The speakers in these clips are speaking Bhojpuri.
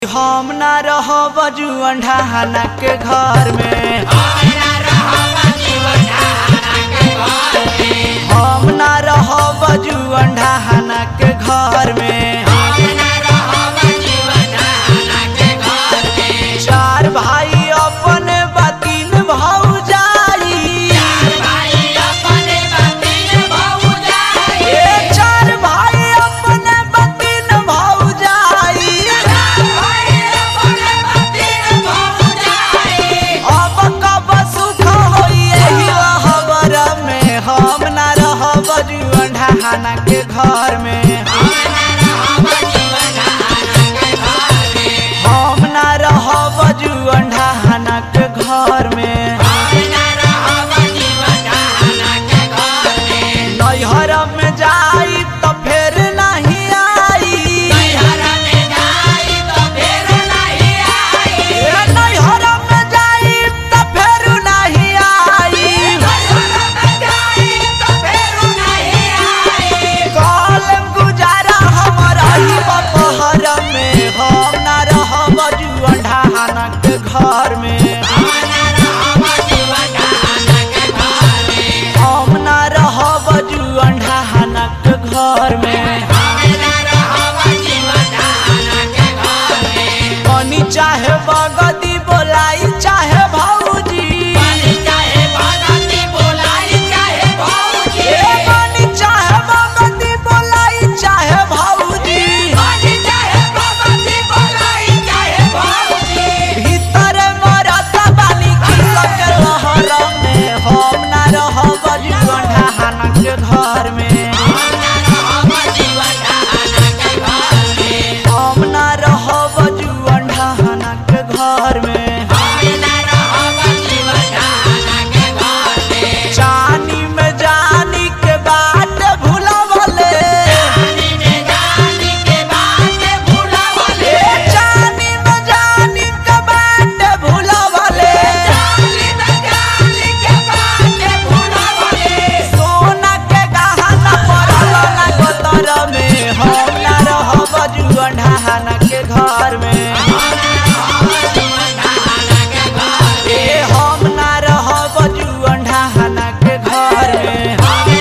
हम ना रहब जुअन ढाहना के घर में हम ना रहब जुअन ढाहना के घर में चार भाई अपने बतीन भौजाई ए चार भाई अपने बतीन भौजाई अब कब सुख होई एही रहबर में हम ना रहब जुअन ढाहना के घर में हम ना रहब जुअन ढाहना के घर में नैहर में जाई तो फेर नहीं आई ए नैहर में जाई तो फेर नहीं आई कलम गुजारा हमर ही बपहर में हम ना रहब जुअन ढाहना के घर में हम ना रहब जुअन ढाहना के घर में कनी चाहे बगदी बोलाई चाहे भौजी ए कनी चाहे बगदी बोलाई चाहे भौजी भीतर मरत बानी खिलक लहर में हम ना रहब जुअन ढाहना के घर में हम ना रहब जुअन ढाहना के घर में चानी में जानी के बात भुलावले ए चानी में जानी के बात भुलावले सोना के गहना पड़ल ना गोतर में हम ना रहब जुअन ढाहना के घर में ए हम ना रहब जुअन ढाहना के घर में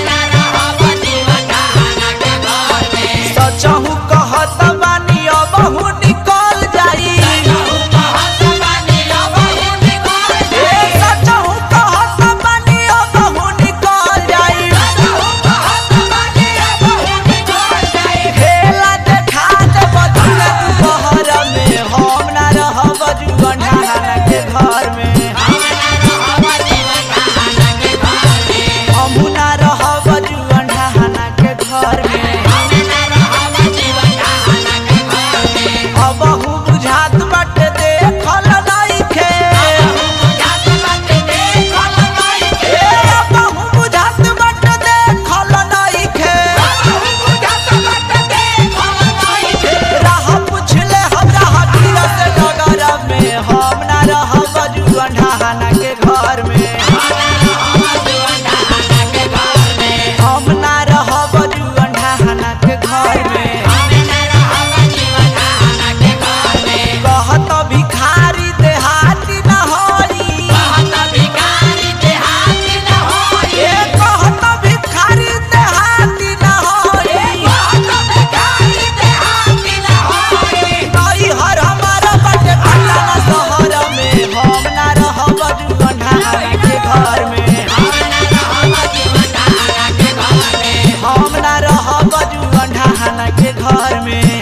सचहु कहत बानी अबहु निकल जाई ए सचहु कहत बानी अबहु निकल जाई खेला देखा देब दुना दुपहर में हम ना रहब जुअन ढाहना के घर में हमहु ना रहब जुअन ढाहना के घर में अबहु बुझात बाटे देखल नइखे ए अबहु बुझात बाटे देखल नइखे राह पुछले हमरा हकीर से डगर में हम ना रहब जुअन ढाहना के घर में हम ना रहब जुअन ढाहना के घर में कहत भिखारी देहाती न होई ए कहत भिखारी देहाती न होई नैहर हमर बाटे पटना शहर में हम ना रहब जुअन ढाहना के घर में हम ना रहब जुअन ढाहना के घर में